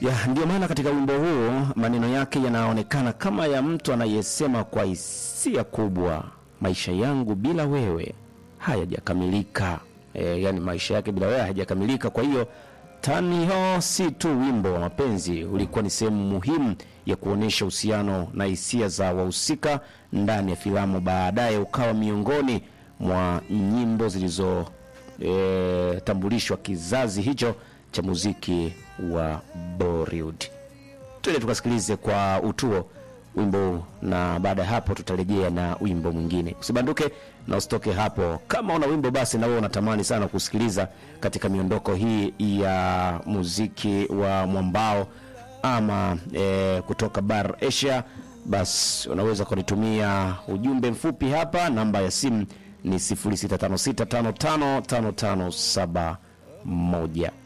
Ya, ndio maana katika wimbo huu maneno yake yanaonekana kama ya mtu anayesema kwa hisia kubwa, maisha yangu bila wewe hayajakamilika. E, yani maisha yake bila wewe hayajakamilika. Kwa hiyo Taniho si tu wimbo wa mapenzi, ulikuwa ni sehemu muhimu ya kuonyesha uhusiano na hisia za wahusika ndani ya filamu. Baadaye ukawa miongoni mwa nyimbo zilizotambulishwa kizazi hicho cha muziki wa Bollywood. Twende tukasikilize kwa utuo wimbo huu, na baada ya hapo tutarejea na wimbo mwingine. Usibanduke na usitoke hapo. Kama una wimbo basi na wewe unatamani sana kusikiliza katika miondoko hii ya muziki wa mwambao ama e, kutoka bar Asia, basi unaweza kunitumia ujumbe mfupi hapa. Namba ya simu ni 0656555571.